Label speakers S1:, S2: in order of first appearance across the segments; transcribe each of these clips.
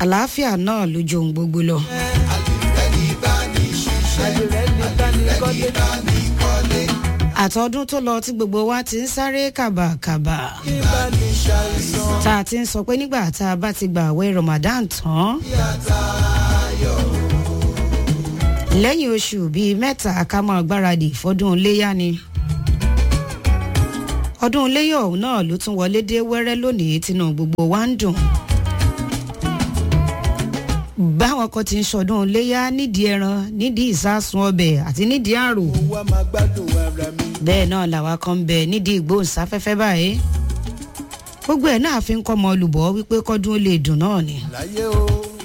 S1: àlàáfíà náà ló ju ohun gbogbo lọ.
S2: àdìrẹ́ ní bá ní kọ́lé
S1: àtọ́dún tó lọ tí gbogbo wa ti ń sáré kàbàkàbà
S2: kí bá ní ṣàìsàn
S1: tá a ti ń sọ pé nígbà tá a bá ti gbà àwẹ̀ Ramadan tán lẹ́yìn oṣù bíi mẹ́ta ká máa gbáradì fọdún iléyà ni ọdún iléyà ọ̀hún náà ló tún wọlé dé wẹ́rẹ́ lónìí tínú gbogbo wa ń dùn báwọn kan ti ń ṣọdún iléyà nídìí ẹran nídìí ìsásùn ọbẹ̀ àti nídìí àrò
S2: owó a máa gbádùn ara mi
S1: bẹ́ẹ̀ náà làwa kan ń bẹ nídìí ìgbóhùnsáfẹ́fẹ́ báyìí gbogbo ẹ̀ náà fi ń kọ́ ọmọ olùbọ̀ wípé kọ́dún ó lè dùn náà ni
S2: láyé o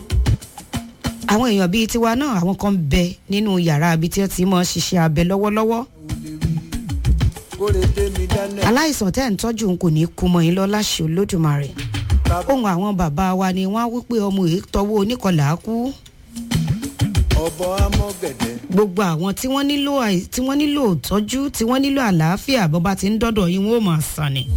S1: àwọn èèyàn bíi tiwa náà àwọn kan ń bẹ nínú yàrá ibi tí wọ́n ti mọ̀ ṣiṣẹ́ abẹ lọ́wọ́lọ́wọ́
S2: kóre dé mi dáná
S1: aláìsàn tẹ́ ń tọ́jú n kò ní kú mọ́ yín lọ láṣẹ olódùmarè
S2: bàbá
S1: ohun àwọn bàbá wa ni wọ́n á wípé ọmọ èyí tọwọ́ oníkọlà kú
S2: ọ̀bọ amọ̀gẹ̀dẹ̀
S1: gbogbo àwọn tí wọ́n nílò àì- tí wọ́n nílò ìtọ́jú tí wọ́n nílò àlàáfíà bó bá ti ń dọ́dọ̀ yín wọ́n ó máa sàn ni.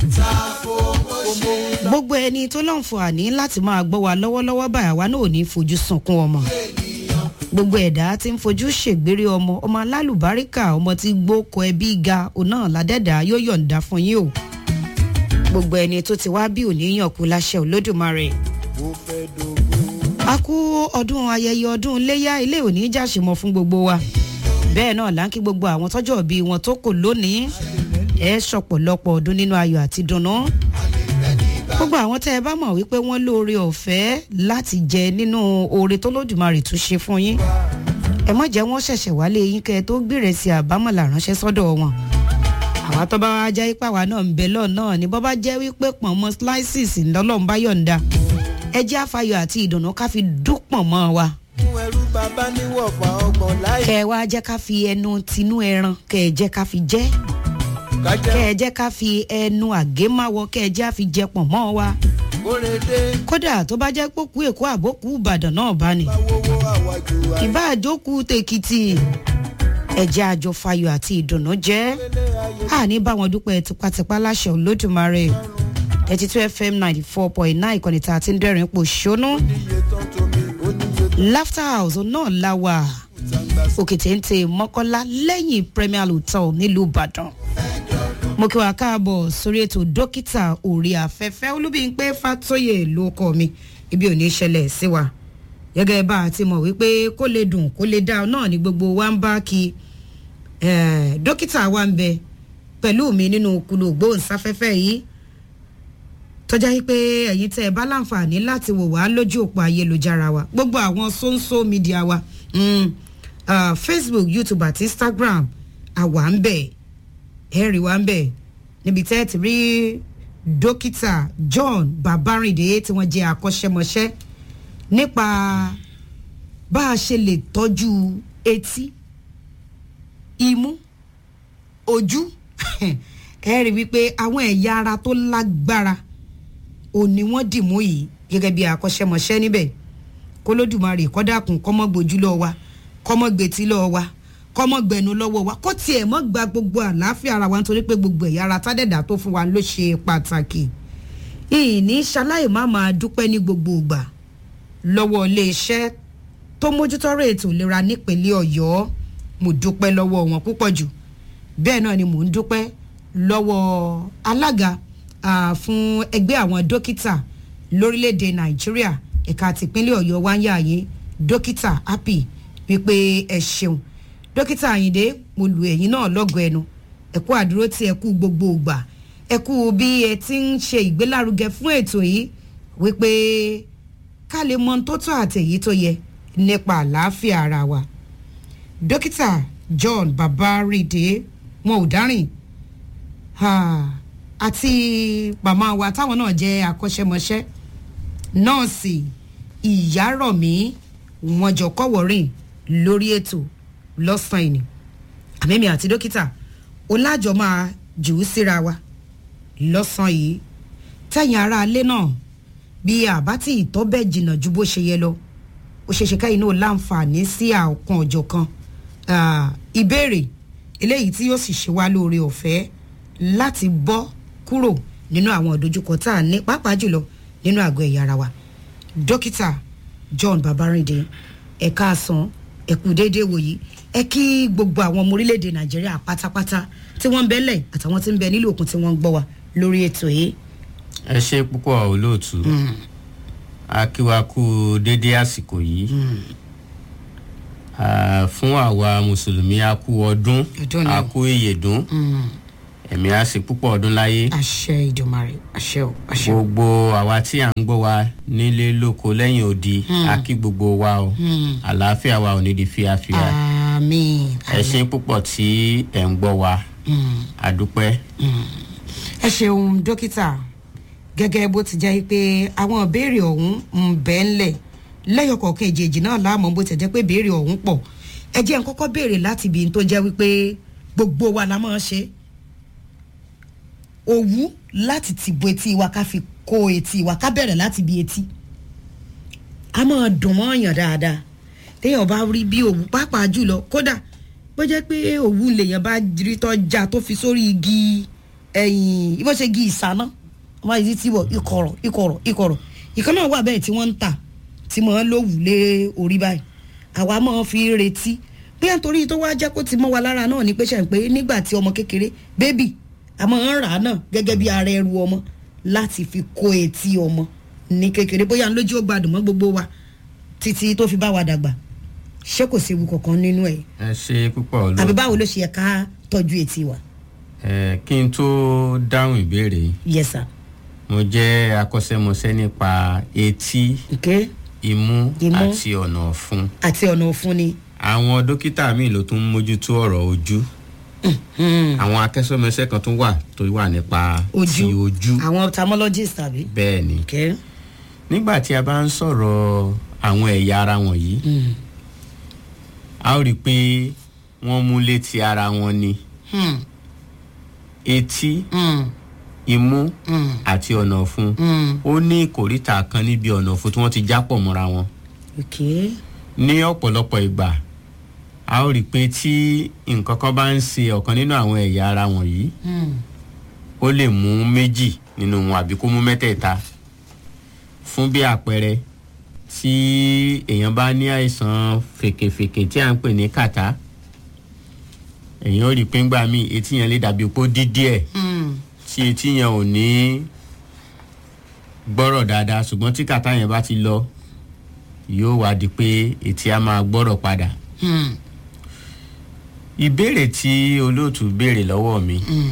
S1: gbogbo ẹni tó láǹfààní láti máa gbọ́ wa lọ́wọ́lọ́wọ́ báyà wa náà ò ní fojú sunkún ọmọ. gbogbo ẹ̀dá tí ń fojú ṣègbére ọmọ ọmọ alálùbáríkà ọmọ tí gbókò ẹbí ga òun náà ládẹ́dà yóò yọ̀ǹda fún yín o. gbogbo ẹni tó ti wá bí òní yàn kú láṣẹ olódùmarè
S2: ó fẹ́ dogun
S1: a kú ọdún ayẹyẹ ọdún iléyà ilé òní jàṣemọ fún gbogbo wa bẹ́ẹ̀ náà là ń kí gbogbo àwọn tọ́jọ́ bí wọn tó kò lónìí ẹ ṣọ̀pọ̀lọpọ̀ ọdún nínú ayọ̀ àti dùnnú gbogbo àwọn tẹ́ ẹ bá mọ̀ wípé wọ́n lóore ọ̀fẹ́ láti jẹ nínú oore tó lódùmarè tún ṣe fún yín ẹ mọ̀ jẹ́ wọ́n ṣẹ̀ṣẹ̀ wálé yín kẹ́ ẹ tó gbèrè sí àbámọ̀là ránṣẹ́ sọ́dọ̀ wọn àwa tó bá wá jẹ́ ipá wa náà ń bẹ lọ́ọ̀ náà ni bọ́ bá jẹ́ wípé pọ̀nmọ́ slices ńlọ́lọ́run bá yọ̀ǹda ẹ jẹ́ àfàyọ̀ àti ìdùnnú ká fi dúpọ̀ mọ́ wa
S2: fún ẹrú bàbá níwọ̀fà ọgbọ̀n láì
S1: kẹ ẹ wá jẹ́ ká fi ẹnu tinú ẹran kẹ ẹ jẹ́ ká fi jẹ́
S2: kájà
S1: kẹ ẹ jẹ́ ká fi ẹnu àgémáwọ kẹ ẹ jẹ́ àfi jẹ pọ̀ mọ́ wa
S2: kóre dé
S1: kódà tó bá jẹ́ pókú èkó àbókù ìbàdàn náà bá ní
S2: báwówó àwàjù
S1: ìbá àjókù tèkìtì ẹ jẹ́ àjọ fayọ̀ àti ìdùnnú jẹ́
S2: àìlélẹ̀ ayé
S1: àní bá wọn dúpẹ́ tipátipá láṣẹ olódùmarè thirty two fm ninety four point nine ìkànnì tá a ti ń dẹ́rìn pò ṣónú
S2: níye tán tómi oníye
S1: laughter house náà la wà
S2: tàǹgbà
S1: òkè téńté mọ́kọ́lá lẹ́yìn premier hotel nílùú ìbàdàn mo kí wa káàbọ̀ sórí ètò dókítà orí afẹ́fẹ́ olúbíńpé fàtóyè ló kọ́ mi ibi ò ní ṣẹlẹ̀ sí wa gẹ́gẹ́ bá a ti mọ̀ wípé kó lè dùn kó lè dá náà ni gbogbo wa ń bá kí eh, dókítà wa ń bẹ pẹ̀lú mi nínú kùlù gbóhùnsáfẹ́fẹ́ yìí tọ́já yìí pé ẹ̀yin tẹ́ ẹ bá láǹfààní láti wò wá lójú òpó ayélujára wa gbogbo àwọn sóńsó mídíà wa mm, uh, facebook youtube àti instagram àwa ń bẹ̀ ẹ̀rì wa ń bẹ̀ níbi tẹ́ ẹ ti rí dókítà john babarinde tí wọ́n jẹ́ akọ́ṣẹ́mọṣẹ́ nípa bá a ṣe lè tọ́jú etí imú ojú ẹ rí wípé àwọn ẹ̀yà ara tó lágbára òní wọ́n dì mú yìí gẹ́gẹ́ bí akọ́ṣẹ́mọṣẹ́ níbẹ̀ kólódùmarè kọ́dàkùn kọ́mọ́ gbójú lọ́wọ́ wa kọ́mọ́ gbètí lọ́wọ́ wa kọ́mọ́ gbẹnu lọ́wọ́ wa kó tiẹ̀ mọ́ gba gbogbo àlàáfíà ara wa nítorí pé gbogbo ẹ̀yà ara tádẹ́dà tó fún wa ló ṣe pàtàkì ìní ṣaláì má máa dúpẹ́ ní gbogbo ìgbà lọ́wọ́ iléeṣẹ́ tó mójútọ́rọ̀ ètò ìlera nípínlẹ̀ ọ̀yọ́ mo dúpẹ́ lọ́wọ́ wọn púpọ̀ jù bẹ́ẹ̀ náà ni mò ń dúpẹ́ lọ́wọ́ alága ah, fún ẹgbẹ́ àwọn dókítà lórílẹ̀‐èdè nàìjíríà ẹ̀ka tìpínlẹ̀ ọ̀yọ́ wáyà yín dókítà happy wípé ẹ ṣeun dókítà àyìndé mo lù ẹ̀yìn náà lọ́gọ̀ọ́ ẹnu ẹ̀kú àdúró tí ẹ̀kú gbogbo ògbà ẹ̀kú bí ẹ ti ń ṣe ìgbélárugẹ fún ètò yìí wípé ká lè mọ ohun tó tọ́ àtẹ̀yí tó yẹ nípa àlàáfíà ara wa dókítà john babaride wọn ò dárìn Ah, àti màmá wa táwọn náà jẹ́ akọ́ṣẹ́mọṣẹ́ nọ́ọ̀sì ìyárọ̀mí wọn jọ kọ́wọ́rìn lórí ètò lọ́sàn-án ìní àmẹ́mi àti dókítà ọlájọ máa jù ú síra wa lọ́sàn-án yìí tẹ̀yìn ara alẹ́ náà bí àbá tí ìtọ́ bẹ́ẹ̀ jìnnà ju bó ṣe yẹ lọ ó ṣeéṣe káyìn náà láǹfààní sí àọ̀kan ọ̀jọ̀ kan ìbéèrè eléyìí tí yóò sì ṣe wá lóore ọ̀fẹ́ láti bọ́ kúrò nínú àwọn ìdojúkọ tá a ní pàápàá jùlọ nínú àgọ́ ẹ̀yà ara wa dókítà john babarinde ẹ káàsán ẹ kú déédéé wòyí ẹ kí gbogbo àwọn ọmọ orílẹ̀-èdè nàìjíríà pátápátá tí wọ́n ń bẹ́lẹ̀ àtàwọn tí ń bẹ nílò òkun tí wọ́n ń gbọ́ wa lórí ètò yìí.
S3: ẹ ṣe púpọ̀ olóòtú akíwakú dédé àsìkò yìí Ah, fún àwa mùsùlùmí a kú ọdún
S1: Ọdún ni
S3: a
S1: o.
S3: kú ìyèdún ẹ̀mí a sì púpọ̀ ọdún láyé
S1: àṣẹ ìdùnmarè àṣẹ o àṣẹ o.
S3: gbogbo àwa tí à ń gbọ́ wa nílé lóko lẹ́yìn odi a kí gbogbo wa o àlàáfíà wa ò ní di fíafíà
S1: àmín
S3: ẹ ṣe púpọ̀ tí ẹ̀ ń gbọ́ wa àdúpẹ́
S1: ẹ ṣeun dókítà gẹ́gẹ́ bó ti jẹ́ pé àwọn ìbéèrè ọ̀hún ń bẹ́ ńlẹ̀ lẹ́yọkọ̀ọ̀kan èjèèjì náà láàmú bó ti jẹ́ pé ìbéèrè ọ̀hún pọ̀ ẹ jẹ́ n kọ́kọ́ béèrè láti ibi tó jẹ́ wípé gbogbo wa la máa ń ṣe òwú láti ti bo etí wa ká fi kó etí wa ká bẹ̀rẹ̀ láti bi etí a máa dùn mọ́ ọ̀yàn dáadáa téèyàn bá rí bí òwú pàápàá jùlọ kódà bó jẹ́ pé òwú lèèyàn bá rí tọ́ já tó fi sórí igi ẹ̀yìn bó ṣe igi ìsáná wọ́n máa yí tí wọ̀ ìkọ̀rọ̀ ìkọ̀rọ̀ ìkọ̀rọ̀ ìkan náà wà bẹ́ẹ̀ tí wọ́n ń tà tí mo ń lówù lé orí báyìí àwa máa fi retí pé nítorí tó wá jẹ́ kó ti mọ́ wa lára náà ní pé ṣe ń pé nígbà tí ọmọ kékeré bébì a máa ń rà á náà gẹ́gẹ́ bí ara ẹrù ọmọ láti fi kó etí ọmọ ní kékeré bóyá ń lójú ó gbádùn mọ́ gbogbo wa títí tó fi bá wa dàgbà ṣé kò séwu kankan nínú ẹ̀
S3: ẹ ṣe púpọ̀
S1: àbí
S3: olóòtú
S1: báwo ló ṣe yẹ ká tọ́jú etí wa.
S3: ẹ kí n tó dáhùn ìbéèrè yìí
S1: yes sir.
S3: mo jẹ́ akọ́ṣẹ́mọṣẹ́ nípa etí
S1: okay.
S3: imú
S1: Imú.
S3: àti ọ̀nà ọ̀fun
S1: àti ọ̀nà òfun ni.
S3: àwọn dókítà míì ló tún ń mójútó ọ̀rọ̀ ojú àwọn akẹ́ṣẹ́mọṣẹ́ kan tún wà tó wà nípa ti
S1: ojú
S3: ojú
S1: àwọn ophthalmologist tàbí.
S3: bẹ́ẹ̀ ni
S1: okay.
S3: nígbà tí a bá ń sọ̀rọ̀ àwọn ẹ̀yà ara wọ̀nyí
S1: Mm.
S3: a ó rí i pé wọ́n mú létí ara wọn ni
S1: Mm.
S3: etí
S1: Mm.
S3: imú
S1: Mm.
S3: àti ọ̀nà ọ̀fun
S1: Mm.
S3: ó ní ìkòríta kan níbi ọ̀nà ọ̀fun tí wọ́n ti jápọ̀ mọ́ra wọn
S1: okay.
S3: ní ọ̀pọ̀lọpọ̀ ìgbà a ó rí i pé tí nǹkan kan bá ń ṣe ọ̀kan nínú àwọn ẹ̀yà ara wọ̀nyí
S1: Mm.
S3: ó lè mú méjì nínú wọn àbí kó mú mẹ́tẹ̀ẹ̀ta fún bí àpẹẹrẹ tí èèyàn bá ní àìsàn fèkèfèkè tí à ń pè ní kàtá èèyàn ó rí i pé ńgbà míì etí yẹn lè dàbí pé ó dí díẹ̀
S1: Mm.
S3: tí etí yẹn ò ní gbọ́rọ̀ dáadáa ṣùgbọ́n tí kàtá yẹn bá ti lọ yóò wá di pé etí á máa gbọ́rọ̀ padà
S1: Mm.
S3: ìbéèrè tí olóòtú béèrè lọ́wọ́ mi
S1: Mm.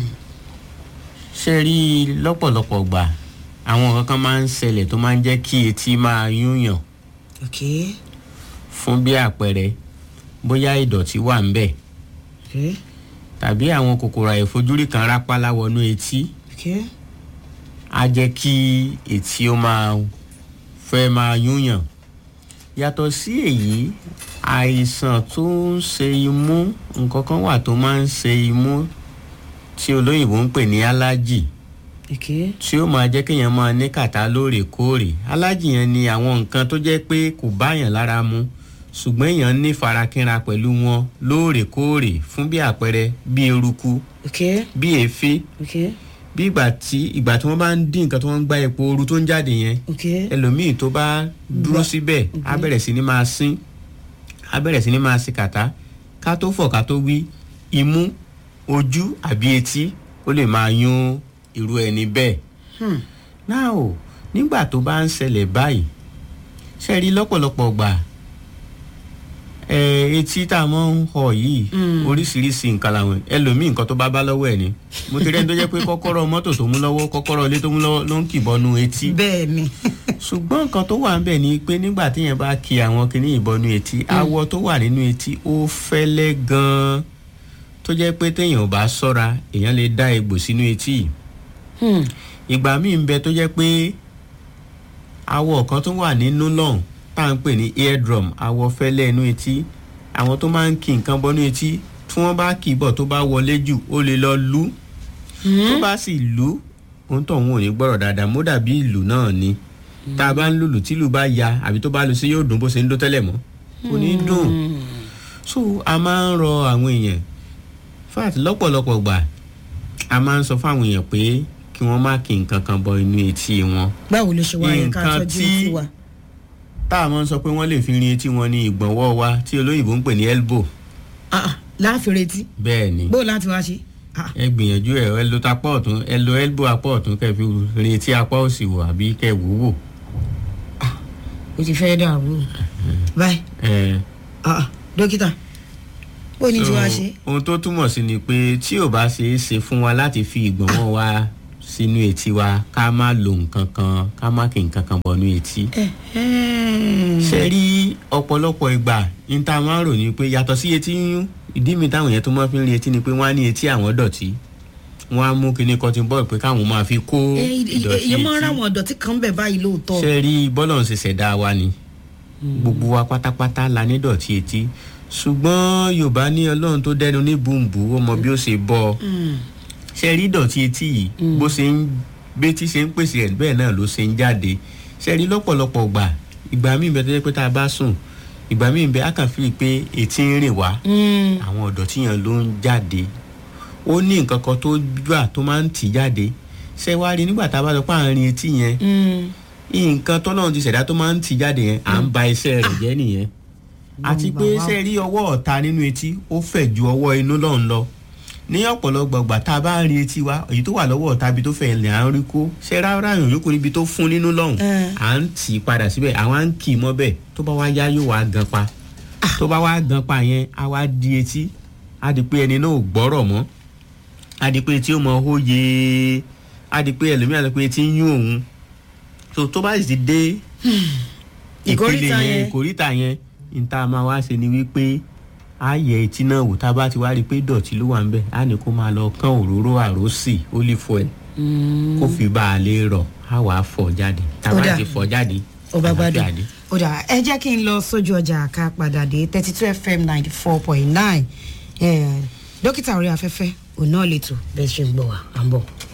S3: ṣe rí i lọ́pọ̀lọpọ̀ gbà àwọn nǹkan kan máa ń ṣẹlẹ̀ tó máa ń jẹ́ kí etí máa yúnyàn
S1: okay.
S3: fún bí àpẹẹrẹ bóyá ìdọ̀tí wà ń bẹ̀
S1: okay.
S3: tàbí àwọn kòkòrò àìfojúrí kan rápálá wọnú etí
S1: okay.
S3: á jẹ́ kí etí ó máa fẹ́ máa yúnyàn yàtọ̀ sí èyí àìsàn tó ń ṣe imú nǹkan kan wà tó máa ń ṣe imú tí olóyìnbó ń pè ní allergy
S1: okay.
S3: tí ó máa jẹ́ kéèyàn máa ní kàtá lóòrèkóòrè alájì yẹn ni àwọn nǹkan tó jẹ́ pé kò báyàn lára mu ṣùgbọ́n èèyàn ní farakínra pẹ̀lú wọn lóòrèkóòrè fún bí àpẹẹrẹ bí eruku
S1: okay.
S3: bí èéfín
S1: okay.
S3: bí ìgbà tí ìgbà tí wọ́n bá ń dín nǹkan tí wọ́n ń gbá epo ooru tó ń jáde yẹn
S1: okay.
S3: ẹlòmíì tó bá dúró síbẹ̀ á bẹ̀rẹ̀ sí ni máa sín á bẹ̀rẹ̀ sí ni máa sí kàtá ká tó fọ̀ ká tó wí imú ojú àbí etí ó lè máa yún irú ẹni bẹ́ẹ̀
S1: Hmm.
S3: náà o nígbà tó bá ń ṣẹlẹ̀ báyìí ṣe rí lọ́pọ̀lọpọ̀ gbà ẹ etí tá a mọ̀ ń họ yìí oríṣiríṣi nǹkan làwọn ẹlòmíì nǹkan tó bá bá lọ́wọ́ ẹ̀ ni mo ti rẹ́ni tó jẹ́ pé kọ́kọ́rọ́ mọ́tò tó mú lọ́wọ́ kọ́kọ́rọ́ ilé tó mú lọ́wọ́ ló ń kìbọnú etí
S1: bẹ́ẹ̀ ni.
S3: ṣùgbọ́n nǹkan tó wà ń bẹ̀ ni pé nígbà téèyàn bá ki àwọn kinní ìbọnú etí awọ tó wà nínú etí ó fẹ́lẹ́ gan-an tó jẹ́ pé téèyàn ò bá ṣọ́ra èèyàn lè dá egbò sínú etí yìí
S1: Hmm.
S3: ìgbà míì ń bẹ tó jẹ́ pé awọ kan tó wà nínú lọ́hùn tá à ń pè ní eardrum awọ fẹ́lẹ́ inú etí àwọn tó máa ń ki nǹkan bọ́nú etí tí wọ́n bá kì í bọ̀ tó bá wọlé jù ó lè lọ lú tó bá sì lú ohun tó òun ò ní gbọ́rọ̀ dáadáa mó dàbí ìlú náà ni tá a bá ń lùlù tí ìlú bá ya àbí tó bá lu sí yóò dùn bó ṣe ń dó tẹ́lẹ̀ mọ́ kò ní dùn so a máa ń rọ àwọn èèyàn fat lọ́pọ̀lọpọ̀ gbà a máa ń sọ fún àwọn èèyàn pé kí wọ́n má kí nǹkan kan bọ inú etí wọn
S1: báwo ló ṣe wá yẹ ká
S3: Nǹkan
S1: tọ́jú
S3: tí-
S1: etí wa.
S3: tá a máa ń sọ pé wọ́n lè fi rin etí wọn ní ìgbọ̀nwọ́ wa tí olóyìnbó ń pè ní elbow
S1: Ah, ah, láàfin retí
S3: bẹ́ẹ̀ ni
S1: bó láti wá ṣe. Ah,
S3: ẹ gbìyànjú ẹ ẹ lo tapá ọ̀tún ẹ lo elbow apá ọ̀tún kẹ́ fi rin etí apá òsì wò àbí kẹ́ wò wò.
S1: o ti fẹ́ dàrú báyìí
S3: ẹ
S1: ah, ah, dókítà bó ní tí wàá ṣe.
S3: ohun tó túmọ̀ sí ni pé tí ò bá ṣe é ṣe fún wa láti fi ìgbọ̀nwọ́ wa sínú etí wa ká má lo nǹkan kan ká má kí nǹkan kan bọnú etí. ṣe rí ọ̀pọ̀lọpọ̀ ìgbà ní tá a máa ń rò ní pé yàtọ̀ sí etí yíyún ìdí mi táwọn yẹn tó máa fi ń rí etí ni pé wọ́n á ní etí àwọn dọ̀tí wọ́n á mú kinní cotton ball pé káwọn máa fi kó ìdọ̀tí
S1: èyí máa ń
S3: etí
S1: ráwọn ọ̀dọ̀tí kan bẹ̀ báyìí lóòótọ́.
S3: ṣe rí bọ́lọ̀ ń ṣe ṣẹ̀dá wa ni gbogbo wa pátápátá la ní dọ̀tí etí ṣùgbọ́n yorùbá ní ọlọ́run tó dẹnu ní bùnbù ó mọ bí ó ṣe bọ́ ọ ṣe rí dọ̀tí etí yìí bó ṣe ń bétí ṣe ń pèsè ẹ̀ bẹ́ẹ̀ náà ló ṣe ń jáde ṣe rí lọ́pọ̀lọpọ̀ gbà ìgbà míì bẹ tó jẹ́ pé tá a bá sùn ìgbà míì bẹ á kàn fi pé etí ń rìn wá àwọn ọ̀dọ̀tí yẹn ló ń jáde ó ní nǹkan kan tó gbà tó máa ń tì jáde ṣé wá rí nígbà tá a bá sọ pé à ń rin etí yẹn nǹkan tọ́lọ́run ti ṣẹ̀dá tó máa ń tì jáde yẹn à ń ba iṣẹ́ rẹ̀ jẹ́ nìyẹn àti pé
S1: Bàbá.
S3: ṣe rí ọwọ́ ọ̀ta nínú etí ó fẹ̀ ju ọwọ́ inú lọ́hùn lọ ní ọ̀pọ̀lọpọ̀ gbà tá a bá ń rin etí wa èyí tó wà lọ́wọ́ ọ̀ta ibi tó fẹ̀ lẹ̀ à ń rí kó ṣe rárá yòó yòókù níbi tó fún nínú lọ́hùn
S1: Eh.
S3: à ń tì í padà síbẹ̀ àwọn à ń kì í mọ́ bẹ́ẹ̀ tó bá wá yá yóò wá gan pa tó bá wá gan pa yẹn á wá di etí á di pé ẹni náà ò gbọ́rọ̀ mọ́ á di pé etí ó mọ hóye á di pé ẹlòmíràn sọ pé etí ń yún òun tó tó bá sì ti dé ìpele
S1: Ìkóríta
S3: yẹn
S1: yẹn.
S3: ìkórìtà yẹn níta máa wá ṣe ni wípé a yẹ etí náà wò tá a bá ti wá rí i pé dọ̀tí ló wà ń bẹ̀ á ní kó máa lọ kán òróró àrósì olive oil kó fi bá a lè rọ̀ á wàá fọ̀ jáde tá a
S1: Ó
S3: bá
S1: dà.
S3: ti fọ̀ jáde
S1: ọba gbádùn
S3: àlàáfíà dé.
S1: ó dà ẹ jẹ́ kí n lọ sójú ọjà ká padà dé thirty two fm ninety four point nine dókítà orí afẹ́fẹ́ òun náà lè tò bẹ́ẹ̀ ṣe ń gbọ́ wa à ń bọ̀.